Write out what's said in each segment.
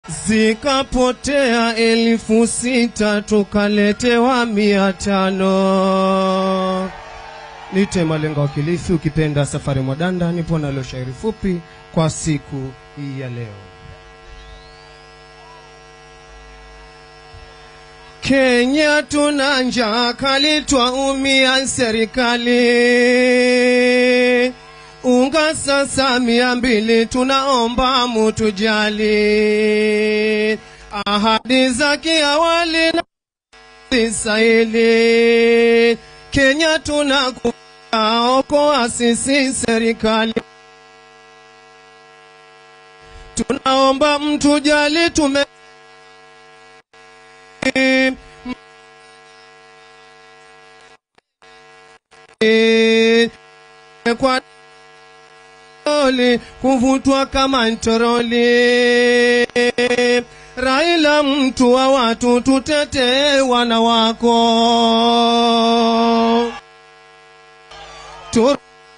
zikapotea elfu sita tukaletewa mia tano. Nite Malenga wa Kilifi, ukipenda Safari Mwadanda, nipo nalo shairi fupi kwa siku hii ya leo. Kenya tuna njaa kali, twaumia serikali. Unga sasa mia mbili, tunaomba mutujali. Ahadi za kiawali na sisahili. Kenya tunakuja, okoa sisi serikali. Tunaomba mtujali, tume kwa toroli kuvutwa kama ntoroli. Raila, mtu wa watu, tutetee wana wako Tur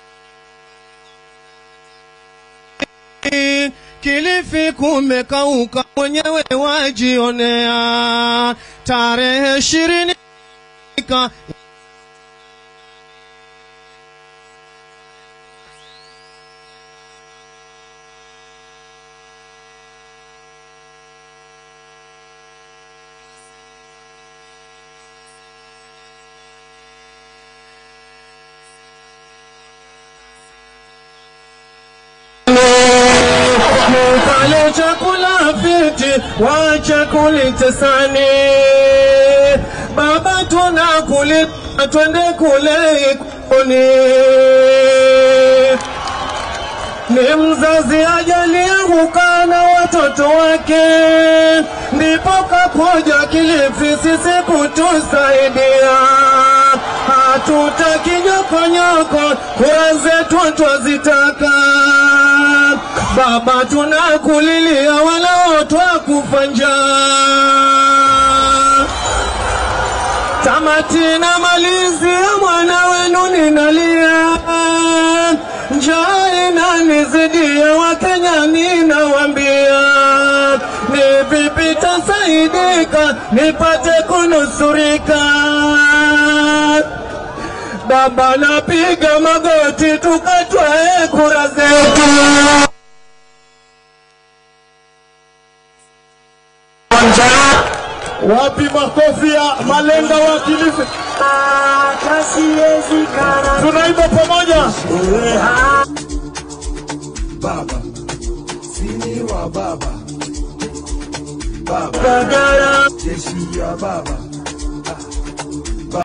Kilifi kumekauka, mwenyewe wajionea. Tarehe ishirini Mkale chakula fiti, wacha kulitesani. Baba tunakuli, twende kule ikoni. Ni mzazi ajalia kukaa na watoto wake, ndipo kakuja Kilifi sisi kutusaidia. Hatutaki nyokonyoko, kura zetu twazitaka. Baba tunakulilia, wala twakufa njaa. Tamati na malizia, mwana wenu ninalia, njaa inanizidia, Wakenya ninawambia, ni vipi tasaidika nipate kunusurika. Baba napiga magoti, tukatwae kura zetu. Wapi makofi ya Malenga wa Kilifi? Tunaimba pamoja. baba sini wa baba baba Bagara jeshi ya baba